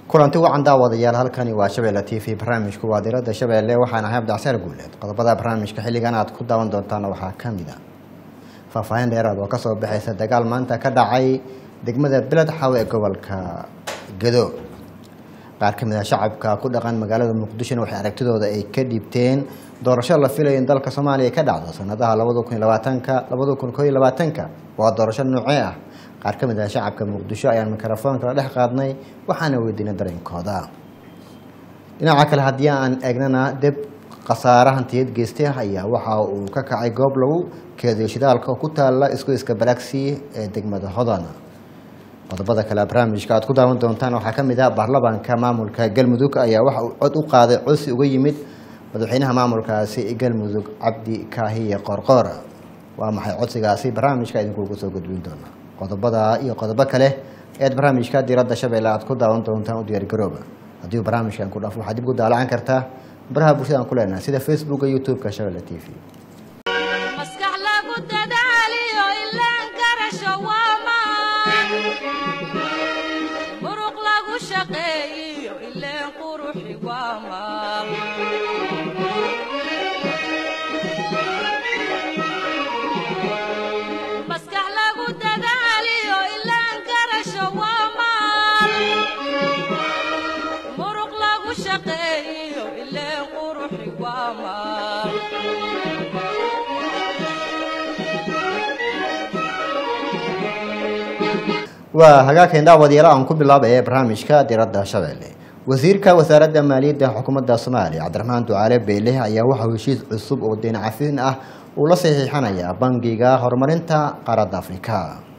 kulanti wacan daawadayaal halkani waa shabeelle t v barnaamijku waa diradda shabeelle waxaan ahay abdicsaar guuleed qodobada barnaamijka xilligan aad ku daawan doontaan waxaa ka mid a faahfaahin dheeraad oo kasoo baxaysa dagaal maanta ka dhacay degmada beled xaw ee gobolka gado qaar ka mid ah shacabka ku dhaqan magaalada muqdishona waxay aragtidooda ay ka dhiibteen doorasho la filayo in dalka soomaaliya ka dhacdo sanadaha labada kun iyo labaatanka labada kun koo iyo labaatanka waa doorasho noocee ah qaar ka mid ah shacabka muqdisho ayaan mikrofoonka la dhex qaadnay waxaana weydiinay dareenkooda dhinaca kale haddii aan eegnana deb khasaare hantiyeed geystay ayaa waxa uu ka kacay goob lagu keediyo shidaalka oo ku taala isku iska balagsi ee degmada hodan qodobada kale barnaamijka aad ku daawan doontaan waxaa ka mid ah baarlamaanka maamulka galmudug ayaa waxa uu cod u qaaday codsi uga yimid madaxweynaha maamulkaasi galmudug cabdi kaahiye qoorqoor waa maxay codsigaasi barnaamijka idinkuugu soo gudbin doona qodobada iyo qodobo kale eed barnaamijka diradda shabeelle aad ku daawan doontaan u diyaargarooba haddii barnaamijkan ku dhaaf waxaad dib ugu daalacan kartaa baraha bulshada aan ku leenahay sida facebooka youtube-ka shabeelle t v maskax lagu dadaaliyo ilaan garasho waa maan muruq lagu shaqeeyiyo ileen quruxi waa maal maskax lagu dadaaliyo ilaan garasho waa maal muruq lagu shaqeeyiyo ileen quruxi waa maal waa hagaagkan daawadayaal aan ku bilaabaya barnaamijka diradda shabeelle wasiirka wasaaradda maaliyadda xukuumadda soomaaliya cabdiraxmaan ducaale beyle ayaa waxauu heshiis cusub oo deyn cafin ah uu la saxiixanayaa bangiga horumarinta qaaradda afrika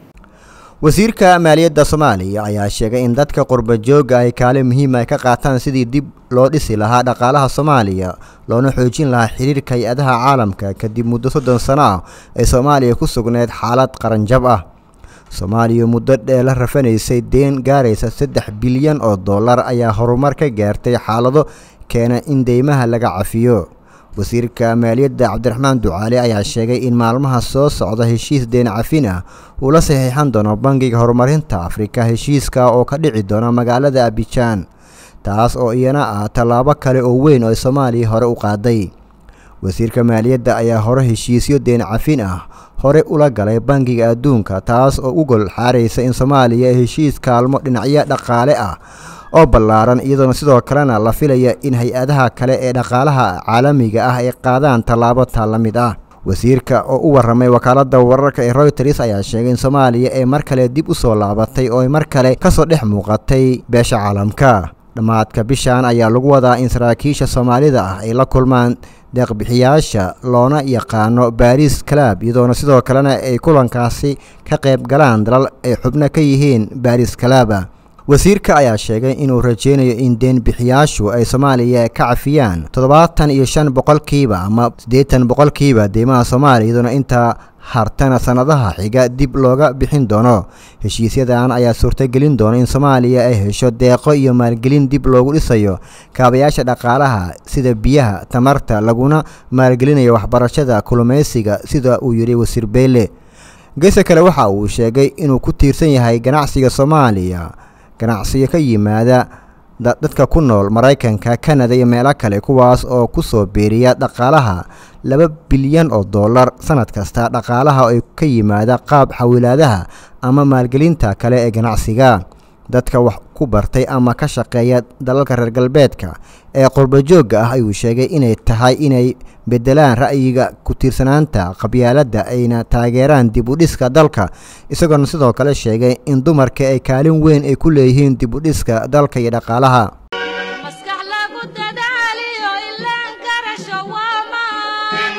wasiirka maaliyadda soomaaliya ayaa sheegay in dadka qurba jooga ay kaalin muhiim ay ka qaataan sidii dib loo dhisi lahaa dhaqaalaha soomaaliya loona xoojin lahaa xiriirka hay-adaha caalamka kadib muddo soddon sano ah ee soomaaliya ku sugneyd xaalad qaranjab ah soomaaliya muddo dhee la rafanaysay deen gaaraysa saddex bilyan oo dollar ayaa horumar ka gaartay xaalado keena in deymaha laga cafiyo wasiirka maaliyadda cabdiraxmaan ducaale ayaa sheegay in maalmaha soo socda heshiis deen cafin ah uu la saxiixan doono bangiga horumarinta afrika heshiiska oo ka dhici doona magaalada abijaan taas oo iyana ah tallaabo kale oo weyn oo ay soomaaliya hore u qaaday wasiirka maaliyadda ayaa hore heshiisyo deen cafin ah hore ula galay bangiga adduunka taas oo u gol xaaraysa in soomaaliya ay heshiis kaalmo dhinacyo dhaqaale ah oo ballaaran iyadoona sidoo kalena la filaya in hay-adaha kale ee dhaqaalaha caalamiga ah ay qaadaan tallaabo taa la mid ah wasiirka oo u warramay wakaaladda wararka ee royters ayaa sheegay in soomaaliya ay mar kale dib u soo laabatay oo ay mar kale kasoo dhex muuqatay beesha caalamka dhammaadka bishan ayaa lagu wadaa in saraakiisha soomaalida ah ay la kulmaan deeqbixiyaasha loona yaqaano baris calab iyadoona sidoo kalena ay kulankaasi ka qayb galaan dalal ay xubno ka yihiin baris calaba wasiirka ayaa sheegay inuu rajeynayo in deenbixiyaashu ay soomaaliya ka cafiyaan toddobaatan iyo shan boqolkiiba ama siddeetan boqolkiiba deymaha soomaaliya iyadoona intaa hartana sannadaha xiga dib looga bixin doono heshiisyadan ayaa suurtagelin doona in soomaaliya ay hesho deeqo iyo maalgelin dib loogu dhisayo kaabayaasha dhaqaalaha sida biyaha tamarta laguna maalgelinayo waxbarashada kulumaysiga sida uu yidhi wasiir beyle geeska kale waxa uu sheegay inuu ku tiirsan yahay ganacsiga soomaaliya ganacsiyo ka yimaada dadka ku nool maraykanka kanada iyo meelo kale kuwaas oo ku soo biiriya dhaqaalaha laba bilyan oo dollar sanad kasta dhaqaalaha oo ka yimaada qaab xawilaadaha ama maalgelinta kale ee ganacsiga dadka wax ku bartay ama ka shaqeeya dalalka reer galbeedka ee qurbajoogga ah ayuu sheegay inay tahay inay bedelaan ra'yiga ku tiirsanaanta qabyaaladda ayna taageeraan dib u dhiska dalka isagoona sidoo kale sheegay in dumarka ay kaalin weyn ay ku leeyihiin dib u dhiska dalka iyo dhaqaalaha maskax lagu dadaaliyo ilaan garasho waa maan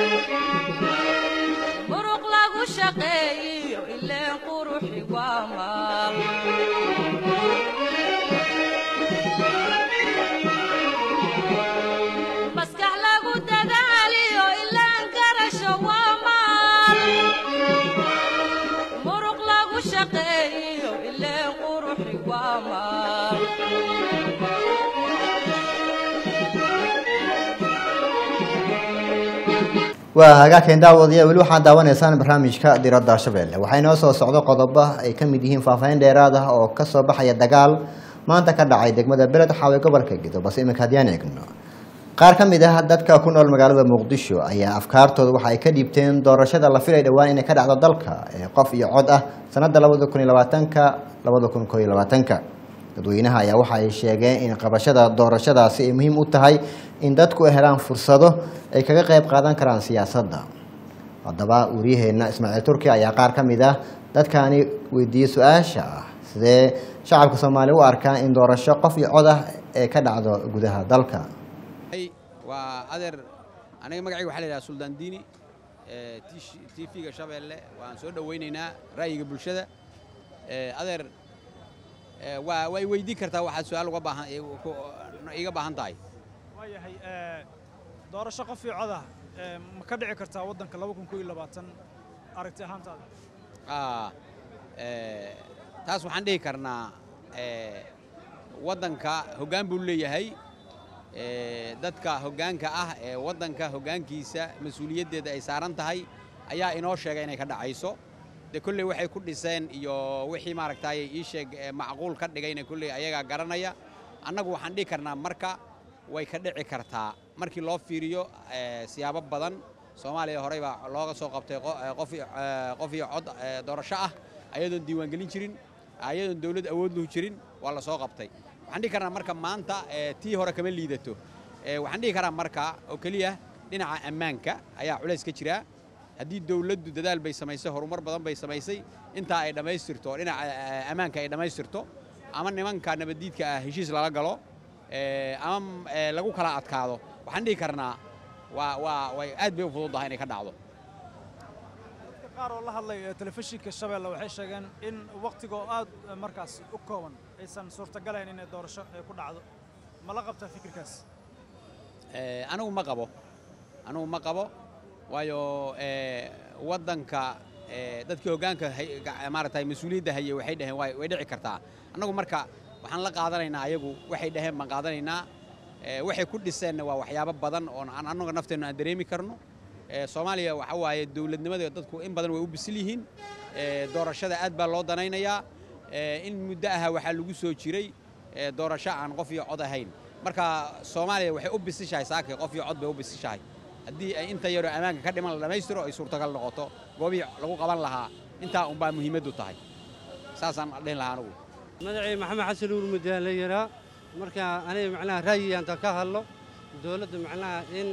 muruq lagu shaqeeyiyo ileen quruxi waa maal maskax lagu dadaaliyo ilaan garasho waa maal muruq lagu shaqeeyiyo ileen quruxi waa maal waa hagaagkeen daawadayaal weli waxaad daawanaysaan barnaamijka diradda shabeelle waxaa inoo soo socdo qodobo ay ka mid yihiin faahfaahin dheeraad ah oo ka soo baxaya dagaal maanta ka dhacay degmada beled xaawe gobolka gedo balse iminka haddiyaan eegno qaar ka mid ah dadka ku nool magaalada muqdisho ayaa afkaartooda waxa ay ka dhiibteen doorashada la filay dhowaan inay ka dhacdo dalka ee qof iyo cod ah sanada labada kun iyo labaatanka labada kun koo iyo labaatanka dadweynaha ayaa waxa ay sheegeen in qabashada doorashadaasi ay muhiim u tahay in dadku ay helaan fursado ay kaga qayb qaadan karaan siyaasadda haddaba waryaheena ismaaciil turki ayaa qaar ka mid ah dadkaani weydiiyey su-aasha ah sidee shacabka soomaaliya u arkaan in doorasho qof iyo cod ah ee ka dhacdo gudaha dalka waa adeer aniga magacayga waxaa la yidhaha suldaan diini t v-ga shabeelle waan soo dhowaynaynaa ra'yiga bulshada adeer waa way weydiin kartaa waxaad su-aal uga baahan iga baahan tahay waayahay doorasho qof iyo codah ma ka dhici kartaa waddanka laba kun koo iyo labaatan aragti ahaantaada taas waxaan dhihi karnaa waddanka hoggaan buu leeyahay dadka hoggaanka ah ee waddanka hoggaankiisa mas-uuliyaddeeda ay saaran tahay ayaa inoo sheegay inay ka dhacayso dee kolley waxay ku dhiseen iyo wixii maaragtay ii sheeg macquul ka dhigayna kolley ayagaa garanaya annagu waxaan dhihi karnaa marka way ka dhici kartaa markii loo fiiriyo siyaabo badan soomaaliya horey baa looga soo qabtay qof iyo cod doorasho ah ayadoon diiwaangelin jirin ayadoon dawlad awood lahu jirin waa la soo qabtay waxaan dhihi karnaa marka maanta tii hore kama liidato waxaan dhihi karaa marka oo keliya dhinaca ammaanka ayaa culays ka jiraa haddii dawladdu dadaal bay samaysay horumar badan bay samaysay intaa ay dhammaystirto dhinaca ammaanka ay dhammaystirto ama nimanka nabaddiidka ah heshiis lala galo ama lagu kala adkaado waxaan dhihi karnaa waa waa way aad bay u fududdahay inay ka dhacdo dadka qaar oo la hadlay telefishinka shabeelle waxay sheegeen in wakhtigoo aad markaas u kooban aysan suurtagalayn inay doorasho ay ku dhacdo ma la qabtaa fikirkaas anigu ma qabo anigu ma qabo waayo waddanka dadkii hoggaanka maaragtay mas-uuliyadda hayay waxay dhaheen way dhici kartaa annagu marka waxaan la qaadanaynaa ayagu waxay dhaheen baan qaadanaynaa waxay ku dhiseenna waa waxyaabo badan oon aan annaga nafteenna aan dareemi karno soomaaliya waxa waaye dawladnimada dadku in badan way u bisil yihiin doorashada aad baa loo danaynayaa in muddo aha waxaa lagu soo jiray doorasho aan qof iyo cod ahayn marka soomaaliya waxay u bisishahay saakay qof iyo cod bay u bisishahay haddii ay inta yaroo ammaanka ka dhiman la dhammaystiro ay suurtagal noqoto goobihii lagu qaban lahaa intaa unbaa muhiimaddu tahay saasaan dhihin lahaa anugu magacii maxamed xasan uur mudaan la yaraa marka aniga macnaha ra'yigaanta ka hadlo dowladda macnaha in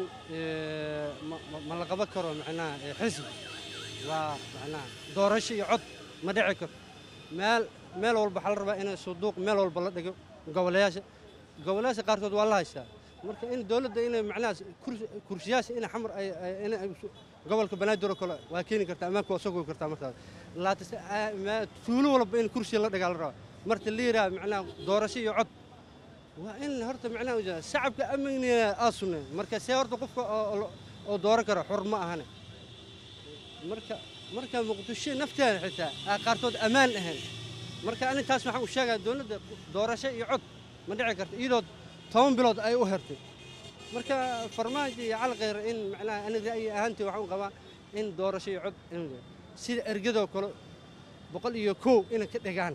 ma la qaban karo macnaha xisbi waa macnaha doorasho iyo cod ma dhici karo meel meel walba waxaa la rabaa in suduuq meel walba la dhigo gobolayaasha gobolayaasha qaarkood waa la haystaa marka in dowladda inay macnaha kursiyaasha in xamar ay in gobolka banaadir oo kale waa keeni kartaa ammaanka waa soo kartaa markaas laakiin tuulo walba in kursi la dhigaa la rabaa marta la yidhaha macnaha doorasho iyo cod waa in horta macnaha shacabka amniga aasune marka see horta qofka oo dooran kara xor ma ahane marka marka muqdisho nafteeda xitaa aa qaarkood ammaan ahayn marka ani taas waxaan u sheegaa dowladda doorasho iyo cod ma dhici karta iyadoo toban bilood ay u hertay marka farmaajo iyo calqeyr in macnaha ani ra'yi ahaantii waxaan qabaa in doorasho iyo cod sida ergadoo kale boqol iyo kow inay ka dhigaan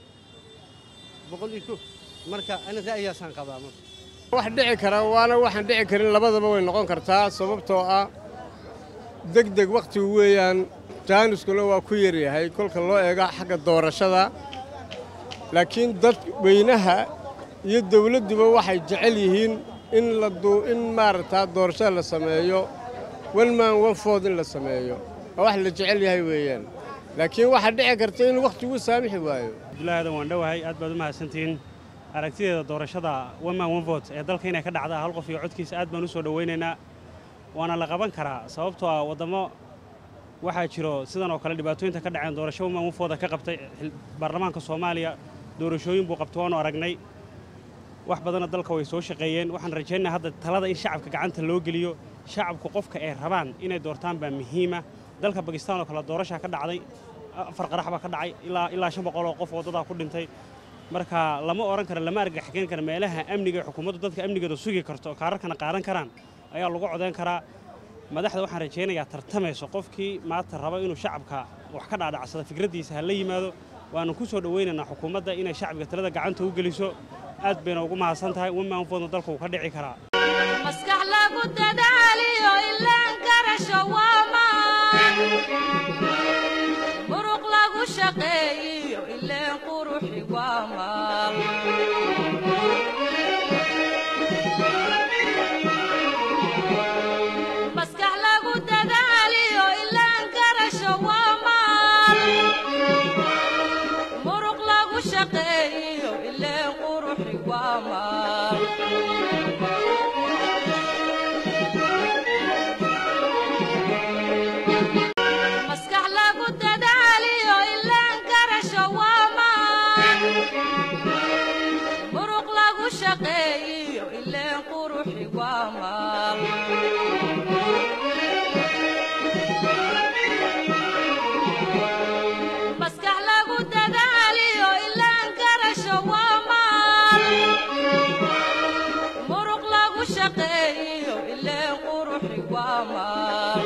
boqol iyo kow marka ani ra'yigaasaan qabaa marka wax dhici kara waana waxaan dhici karin labadaba way noqon kartaa sababtoo ah deg deg wakhtigu weeyaan jaaniskuna waa ku yaryahay kolka loo eega xagga doorashada laakiin dad weynaha iyo dawladduba waxay jecel yihiin in la in maaragtaa doorashada la sameeyo one man one food in la sameeyo waa wax la jecel yahay weeyaan laakiin waxaa dhici karta in wakhtigu saamixi waayo abdullahi aadan waan dhowahay aad baad u mahadsantihiin aragtideeda doorashada one man one vote ee dalka inay ka dhacdaa hal qof iyo codkiisa aad baan u soo dhowaynaynaa waana la qaban karaa sababtoo ah waddamo waxaa jiro sidan oo kale dhibaatooyinta ka dhaceen doorasho one man one vote ka qabtay baarlamaanka soomaaliya doorashooyin buu qabtay waanu aragnay wax badanna dalka way soo shaqeeyeen waxaan rajaynaa hadda talada in shacabka gacanta loo geliyo shacabku qofka ay rabaan inay doortaan baa muhiima dalka bakistaan oo kale doorashaa ka dhacday afar qarax baa ka dhacay ilaa ilaa shan boqol oo qof waddadaa ku dhintay marka lama odhan kara lama argaxgeyn kara meelaha amniga xukuumaddu dadka amnigeeda sugi karto kaararkana qaadan karaan ayaa lagu codayn karaa madaxda waxaan rajaynayaa tartamayso qofkii maanta raba inuu shacabka wax ka dhaadhacsada fikraddiisa ha la yimaado waanu ku soo dhowaynaynaa xukuumadda inay shacbiga talada gacanta u geliso aad bayna ugu mahadsan tahay women vote dalka uu ka dhici karaa maskax lagu dadaaliyo ilaan garasho waa maan muruq lagu shaqeeyiyo ileen quruxi waa maal maskax lagu dadaaliyo ilaan garasho waa maal muruq lagu shaqeeyiyo ileen quruxi waa maal maskax lagu dadaaliyo ilaan garasho waa maan muruq lagu shaqeeyiyo ileen quruxi waa maal maskax lagu dadaaliyo ilaan garasho waa maal muruq lagu shaqeeyiyo ileen quruxi waa maal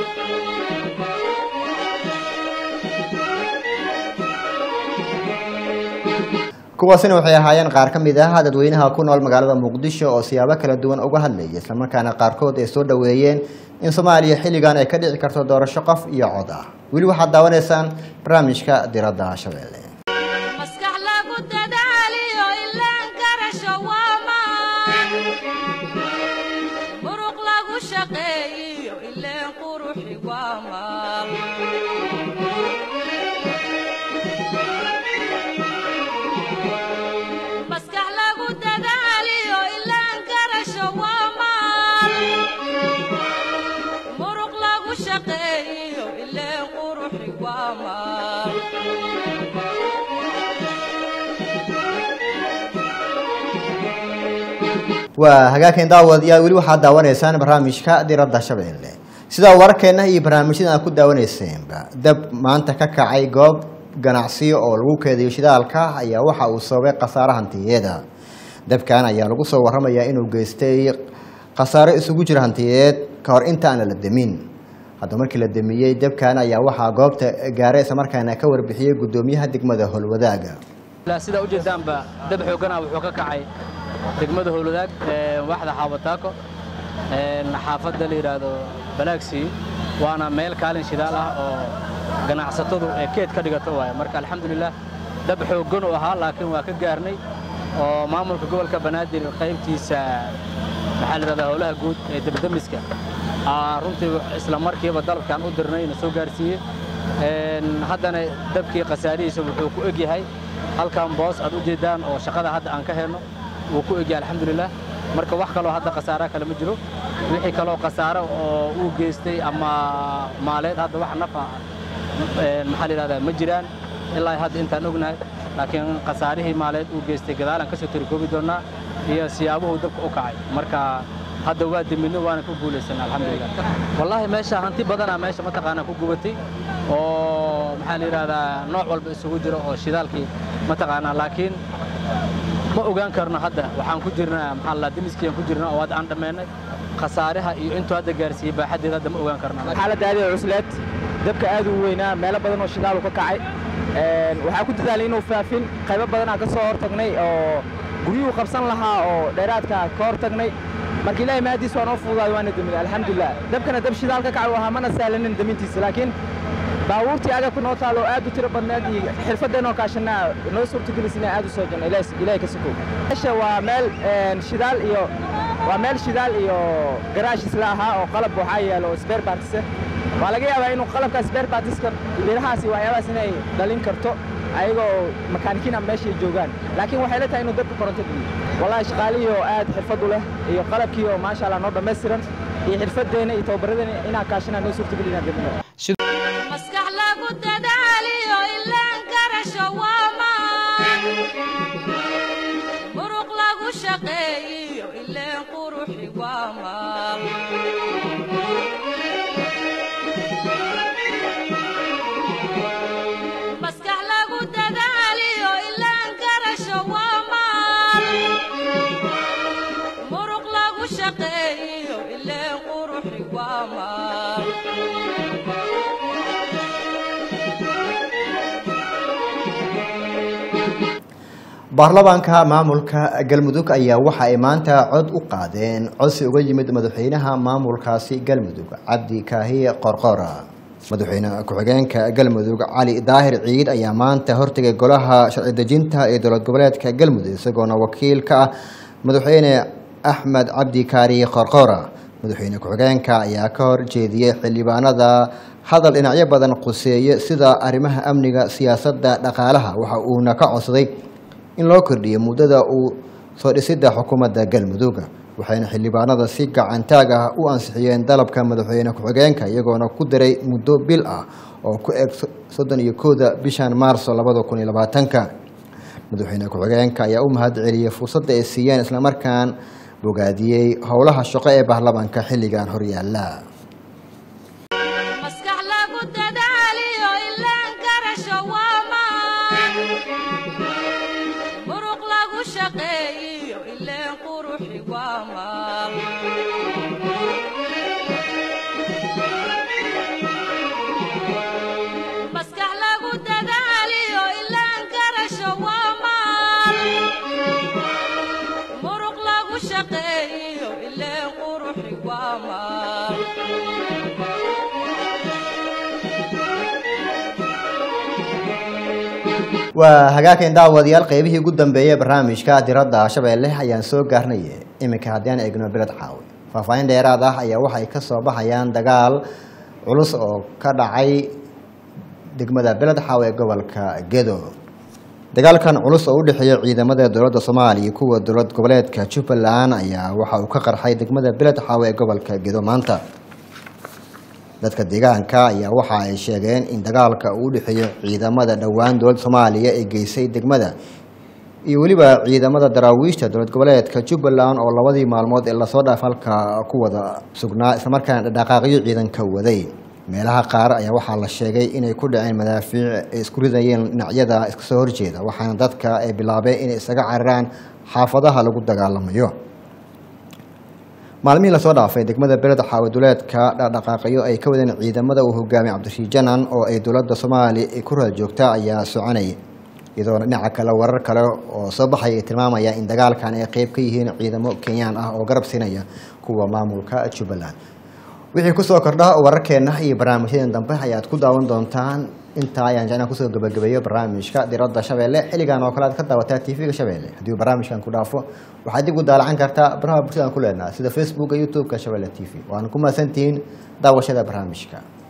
kuwaasina waxay ahaayeen qaar ka mid ah dadweynaha ku nool magaalada muqdisho oo siyaabo kala duwan uga hadlayay islamarkaana qaarkood ay soo dhoweeyeen in soomaaliya xilligan ay ka dhici karto doorasho qof iyo cod ah weli waxaad daawanaysaan barnaamijka diradda shabeelle maskax lagu dadaaliyo ilaan garasho waa maan muruq lagu shaqeeyiyo ileen quruxi waa maal maskax lagu dadaaliyo ilaan garasho waa maal muruq lagu shaqeeyiyo ileen quruxi waa maal waa hagaageen daawadayaal weli waxaad daawanaysaan barnaamijka diradda shabeelle sidaa wararkeenna iyo barnaamijyada aad ku daawaneyseenba dab maanta ka kacay goob ganacsiyo oo lagu keediyo shidaalka ayaa waxa uu sababay khasaare hantiyeeda dabkan ayaa lagu soo waramayaa inuu geystay khasaare isugu jira hantiyeed ka hor inta aan la demin hadda markii la demiyey dabkan ayaa waxaa goobta gaaray islamarkaana ka warbixiyey guddoomiyaha degmada howlwadaaga ilaa sidaa ujeedaanba dab xoogana wuxuu ka kacay degmada howlwadaag ee waaxda xaabataako een xaafadda la yidhaahdo balaagsii waana meel kaalin shidaal ah oo ganacsatadu ee keed ka dhigato waaye marka alxamdulilah dab xooggan uu ahaa laakiin waa ka gaarnay oo maamulka gobolka banaadir qaybtiisa maxaa la yidhahdaa howlaha guud ee debdemiska aa runtii isla markiiba dalabkaan u dirnay na soo gaarsiiyey een haddana dabkii khasaarihiisa wuxuu ku eg yahay halkan boos aad u jeedaan oo shaqada hadda aan ka helno wuu ku egyahay alxamdulilah marka wax kaloo hadda khasaara kale ma jiro wixii kaloo khasaaro oo uu geystay ama maaleed hadda wax nafa een maxaa la yidhahdaa ma jiraan ilaa hadda intaan ognahay laakiin khasaarihii maaleed uu geystay gadaalaan ka soo tirikoobi doonnaa iyo siyaabuhu dabka u kacay marka hadda waa deminno waana ku guulaysanaa alxamdulilah wallaahi meesha hanti badanaa meesha mataqaanaa ku gubatay oo maxaa la yidhahdaa nooc walba isugu jiro oo shidaalkii mataqaanaa laakiin ma ogaan karno hadda waxaan ku jirnaa maxaa la dimiskiiaan ku jirnaa oo hadda aan dhammaynay khasaaraha iyo intuu hadda gaarsiiyey baaxaddeeda hadda ma ogaan karno xaaladda aad ee cusleed dabka aad u weynaa meelo badan oo shidaal uu ka kacay Een, waxaa ku dadaalay inuu faafin qaybo badanaa ka soo hortagnay oo guryuhu qabsan lahaa oo dheeraadka ka hortagnay marka ilaahay mahadiis waa noo fududaaday waana deminay alxamdulilah dabkana dab shidaal ka kacay ahaa mana sahlanin demintiisa laakiin baabuurtii agabka noo taalo oo aad u tiro badneed iyo xirfaddeenoo kaashanaa noo suurtagelisay inaan aad u soo janno ilaahay ka sokow meesha waa meel een, shidaal iyo waa meel shidaal iyo garaash isla ahaa oo qalab waxaa yaalo oo spare parts ah waa laga yaabaa inuu qalabka spare partiska birahaas iyo waxyaabahaas inay dhalin karto ayagoo makaanikiin ama meeshay joogaan laakiin waxay la tahay inuu dabka koronto geliyo wallahi shaqaalihii oo aad xirfad u leh iyo qalabkii oo maasha allah noo dhammaystiran iyo xirfaddeena iyo tababarradeena inaan kaashanaa noo suurtageli inaan dabino maskax lagu dadaaliyo ilaan garasho waa maan muruq lagu shaqeeyiyo ileen quruxi waa maal maskax lagu dadaaliyo ilaan garasho waa maal muruq lagu shaqeeyiyo ileen quruxi waa maal baarlamaanka maamulka galmudug ayaa waxa ay maanta cod u qaadeen codsi uga yimid madaxweynaha maamulkaasi galmudug cabdi kaahiye qorqora madaxweyne ku-xigeenka galmudug cali daahir ciid ayaa maanta hortegay golaha sharci dejinta ee dowlad goboleedka galmudug isagoona wakiil ka ah madaxweyne axmed cabdi kaariye qorqora madaxweyne ku-xigeenka ayaa ka hor jeediyey xildhibaanada hadal dhinacyo badan quseeye sida arrimaha amniga siyaasadda dhaqaalaha waxa uuna ka codsaday in loo kordhiyo muddada uu soo dhisidda xukuumadda galmudug waxayna xildhibaanada si gacantaag ah u ansixiyeen dalabka madaxweyne ku-xigeenka iyagoona ku daray muddo bil ah oo ku eg soddon iyo kooda bishan maarso labada kun iyo labaatanka madaxweyne ku-xigeenka ayaa u mahad celiyey fursadda ay siiyeen islamarkaan bogaadiyey howlaha shaqo ee baarlamaanka xilligan horyaala maskax lagu dadaaliyo ilaan garasho waa maan muruq lagu shaqeeyiyo ileen quruxi waa maal maskax lagu dadaaliyo ilaan garasho waa maal muruq lagu shaqeeyiyo ileen quruxi waa maal waa hagaageen daawadayaal qeybihii ugu dambeeyey barnaamijka diradda shabeelle ayaan soo gaarnay iminka haddii aan eegno beled caawi faahfaahin dheeraad ah ayaa waxay ka soo baxayaan dagaal culus oo ka dhacay degmada beled caawi ee gobolka gedo dagaalkan culus oo u dhexeeya ciidamada dowladda soomaaliya iyo kuwa dowlad goboleedka jubbaland ayaa waxa uu ka qarxay degmada beled caawi ee gobolka gedo maanta dadka deegaanka ayaa waxa ay sheegeen in dagaalka uu u dhexeeyo ciidamada dhowaan dowladda soomaaliya ee geysay degmada iyo weliba ciidamada daraawiishta dowlad goboleedka jubbaland oo labadii maalmood ee lasoo dhaaf halka ku wada sugnaa islamarkaana dhaqaaqyo ciidanka waday meelaha qaar ayaa waxaa la sheegay inay ku dhaceen madaafiic ay isku ridayeen dhinacyada iska soo horjeeda waxaana dadka ay bilaabeen inay isaga cararaan xaafadaha lagu dagaalamayo maalmihii lasoo dhaafay degmada beled xaawaduleedka dhaqdhaqaaqyo ay ka wadeen ciidamada uu hogaamiyay cabdirashiid janan oo ay dowladda soomaaliya ay ku raad joogta ayaa soconayay iyadoona dhinaca kale warar kale oo soo baxaya ay tilmaamaya in dagaalkan ay qeyb ka yihiin ciidamo kenyaan ah oo garab siinaya kuwa maamulka jubbaland wixii kusoo kordha wararkeena iyo barnaamijyadan dambe ayaad ku daawan doontaan intaa ayaan jecnaa kusoo gabagabeeyo barnaamijka diradda shabeelle xilligan oo kale aad ka daawataa tv-ga shabeelle haddii uu barnaamijkan ku dhaafo waxaad dib u daalacan kartaa baraha bulshada aan ku leenaha sida facebooka youtube-ka shabeelle t v waana ku mahadsantihiin daawashada barnaamijka